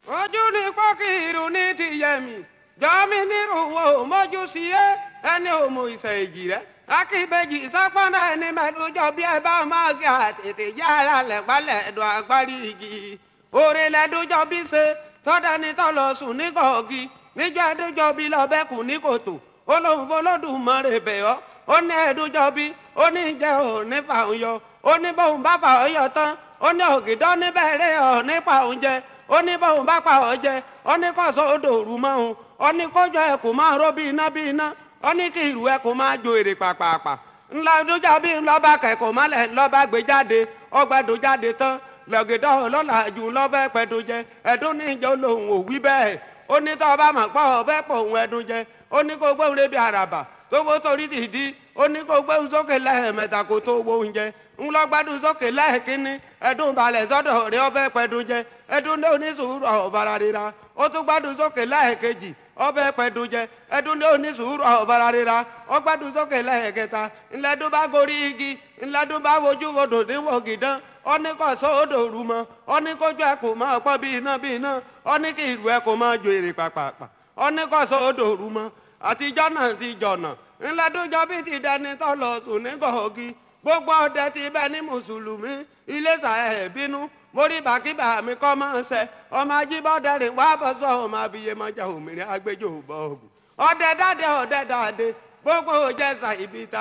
ojú ni pọ́kìrù ní ti yẹmi jọ́mi nírúwọ́ mójú sí ẹ ẹni òmù ìfẹ́ èjì rẹ akíbejì sápọ́nà ẹni mẹ́tòjọ́ bí ẹ bá máa gé àtètè yára lẹ́gbálẹ̀ ẹ̀dùn agbárí igi òrè lẹ́dọ́jọ́ bí ṣe tọ́dání tọ́ lọ sùn ní kọ̀ọ̀gì níjọ́ ẹ̀dọ́jọ́ bí lọ́bẹ̀kùn ní kòtò olóhùn olódùmarè bẹ̀ ọ́ ó ní ẹ̀dọ́jọ́ bí ó ní jẹ́ òní fàún yọ ó ní bóun bá fà ọ́ yọ tán ó ní ògìdọ́ níbẹ̀rẹ̀ ọ̀ nípa oúnjẹ ó ní bóun bá pa ọ́ jẹ ó ní kọ́sọ́ odò òru mọ́ òun ó ní kójọ ẹ̀kú máa ró bí iná bí iná ó ní kí ìrù ẹ̀kú máa jo èrè pàpàpà ńlá dújà bí ńlọ́ba kẹ̀kọ́ mọ́lẹ̀ ńlọ́ba gbé jáde ọgbẹ́dọ̀ jáde tán lọ́gẹ̀dọ́ ọlọ́lá jù lọ́bẹ̀ pẹ̀dọ̀ jẹ ẹ̀dún ní ìjọ lòun ò wí bẹ́ẹ̀ ó ní tọ́ ọba mọ̀ pọ̀ ọbẹ̀ pọ̀ òun ẹ̀dún jẹ ó ní kó gbóhùn lébi àràbà tó gbó torí dìdí ó ní kó gbóhùn sókè lẹ́ẹ̀mẹ́ta kó tó wo oúnjẹ ńlọgbádùn sókè lẹ́ẹ̀kínní ẹ̀dùn balẹ̀ sọ́dọ̀ rẹ ọbẹ̀ pẹ̀dùn jẹ ẹ̀dùn ní onísùúrù ọ̀bàrà rira ó tún gbádùn sókè lẹ́ẹ̀kejì ọbẹ̀ pẹ̀dùn jẹ ẹ̀dùn ní onísùúrù ọ̀bàrà rira ó gbádùn sókè lẹ́ẹ̀kẹta ńlẹ́dùn bá gorí igi ńlẹ́dùn bá wojú wodò níwò gìdán ó ní kó sọ odò rú mọ́ ó ní kójú ẹ̀ kò máa pọ́ bí iná bí iná ó ní kí ìlú ẹ̀ kò máa jo èrè pàpàpà ó ní kó sọ odò rú mọ́ àtijọ́ náà ti jọ̀nà ńlẹ́dùnjọ́ bí ti dẹni tó lọ sùn ní gọ̀ọ́gì gbogbo ọdẹ ti bẹ ní mùsùlùmí iléṣà ẹ̀ bínú mórí bàkíbà mi kọ́ máa ń sẹ ọmọ ajíbọ́dẹ rìn wá bọ́ sọ ọmọ abiyemọjà òmìnira agbẹjọ́ bọ́ọ̀gù ọdẹ dáadé ọdẹ dáadé gbogbo òjẹsà ibi ta.